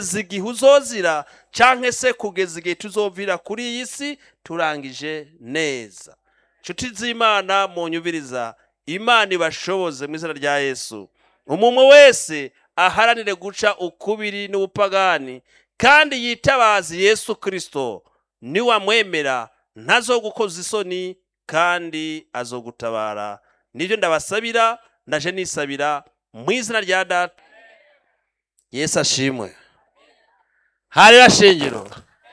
kugeza igihe uzozira canke se kugeza igihe tuzovira kuri iyi si turangije neza nshuti z'imana munyubiriza imana ibashoboze mu izina rya yesu umuntu wese aharanire guca ukubiri n'ubupagani kandi yitabaze yesu kirisito niwamwemera ntazogukoza isoni kandi azogutabara nibyo ndabasabira ndaje nisabira mu izina rya data yesu ashimwe harera shingiro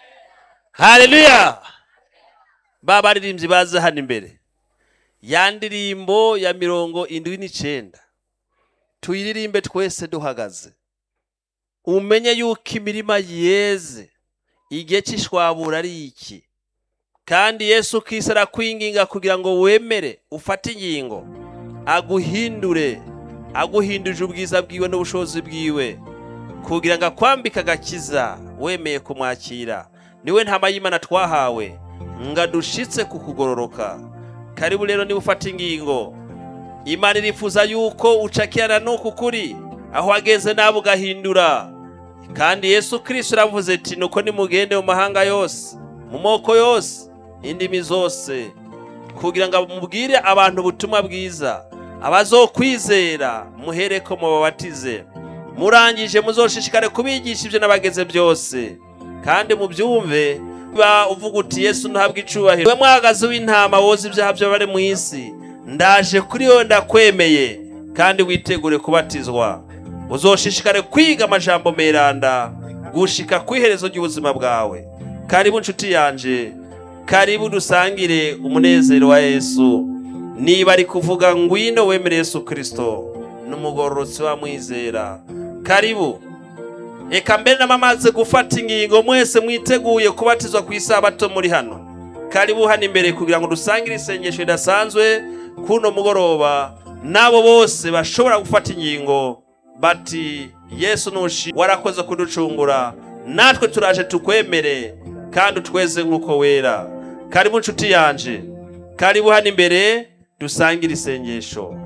hareruya ba baririmbyi baze hano imbere ya ndirimbo ya mirongo indwi n'icenda tuyiririmbe twese duhagaze umenye yuko imirima yeze igihe cy'ishwabura ari iki kandi yesu kisi arakwinginga kugira ngo wemere ufate ingingo aguhindure aguhinduje ubwiza bwiwe n'ubushobozi bwiwe kugira ngo akwambike agakiza wemeye kumwakira niwe ntama y'imana twahawe ngo adushitse ku kugororoka karibu rero niba ufata ingingo imana irifuza yuko ucakirana n'uku kuri aho wageze nawe ugahindura kandi yesu kirisito uravuze ati nuko nimugende mu mahanga yose mu moko yose indimi zose kugira ngo mubwire abantu ubutumwa bwiza abazokwizera muhereko mubabatize murangije muzoshishikare kubigisha ibyo n'abageze byose kandi mubyumve ba uvuga uti yesu ntabwo icubahiro we mwahagaze w'intama woza ibyaha by'abari mu isi ndaje kuri yo ndakwemeye kandi witegure kubatizwa uzoshishikare kwiga amajambo meranda gushika ku iherezo ry'ubuzima bwawe karibu nshuti yanje karibu dusangire umunezero wa yesu niba ari kuvuga ngwino wemere yesu kirisito n'umugororotsi wamwizera karibu reka mbere n'amamaze gufata ingingo mwese mwiteguye kubatizwa ku isabato muri hano karibu hano imbere kugira ngo dusangire isengesho ridasanzwe kuno mugoroba n'abo bose bashobora gufata ingingo bati yesu nushi warakoze kuducungura natwe turaje tukwemere kandi utweze nk'uko wera karibu nshuti yanje karibu hano imbere dusangire isengesho